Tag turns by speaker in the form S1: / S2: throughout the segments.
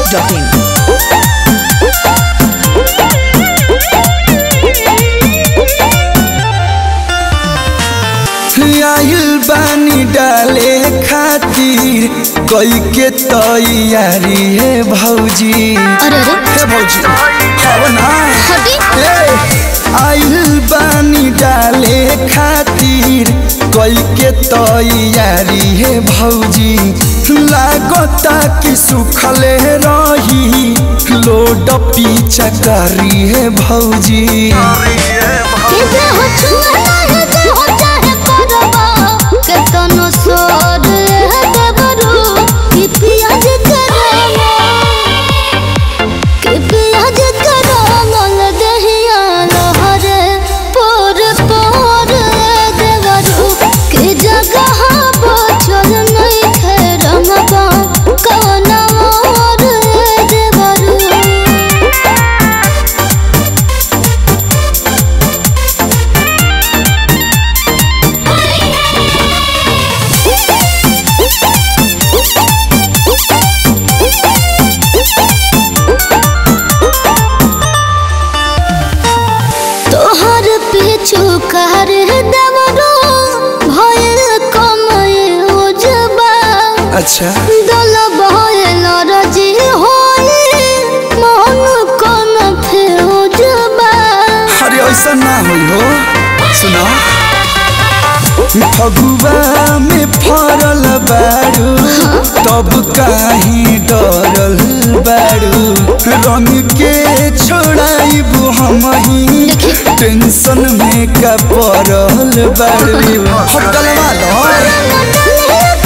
S1: biharmasti.in
S2: आइल बानी डाले खातिर कई के तैयारी है भौजी
S3: अरे अरे
S2: हे भौजी खाव ना
S3: हटी
S2: ए, आइल बानी डाले खातिर कई के तैयारी है भौजी लागता कि सुखले रही लोड पीछा करी है भौजी
S3: के जे हो छुआ है जे हो चाहे करबा के तनो सोर है देवरू कि पियाज करबा कि पियाज करबा दहिया लहरे पोर पोर देवरू के जगह बचल नहीं खेरमबा कवन मोर देवरू तोहर पीछू कर देवरो भयल कमय उजबा
S2: अच्छा
S3: दल भयल रजी होई मन कन फेउजबा
S2: अरे ऐसा ना होई हो सुना फगुआ में फरल बारू तब काहे डरल बारू रंग के छोड़ाइबू हम ही टेंशन में का पड़ल बारू हटल वाला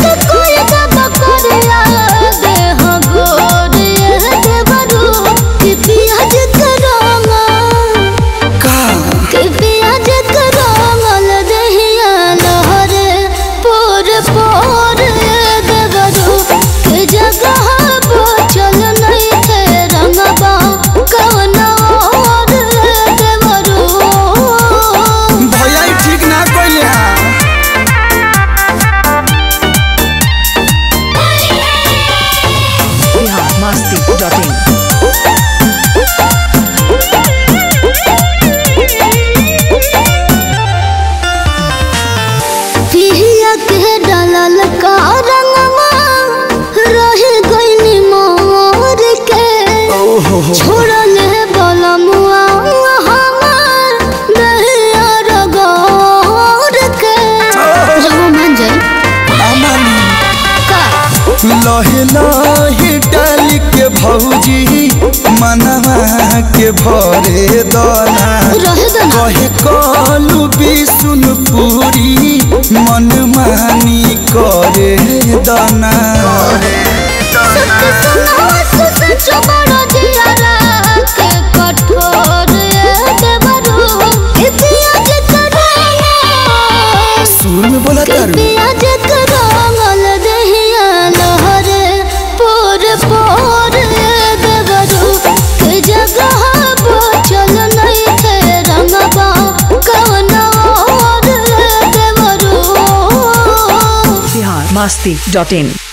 S3: पियाज करोगा
S2: का
S3: के पियाज करमल दहिया लहरे पोर पोर देवरू के जगह बचल नहीं थे रंगबा कवन और देवरू
S2: भैया ई ठीक ना कइले हां
S1: biharmasti.in
S3: पिया के डालल का रंगवा रह गइनी मोर के
S2: ओहो हो
S3: छोड़ल बलमुआ हमार दहिया रगोर के जब मन जाए
S2: अमली
S3: का
S2: लहे लहे डाल के भौजी मनवा के भरे दाना
S3: रह दना
S2: कहे कलू बिसुन पूरी मन मानी करे दाना
S3: सत्य सुनावा सच बड़ जियारा के कठोर देवरू के पियाज करोगा
S2: सुर में बोला
S3: के
S2: तारू
S3: पियाज करमल दहिया लहरे पोर पोर देवरू के जगह बचल नहीं थे रंगबा कवन और देवरू
S1: biharmasti.in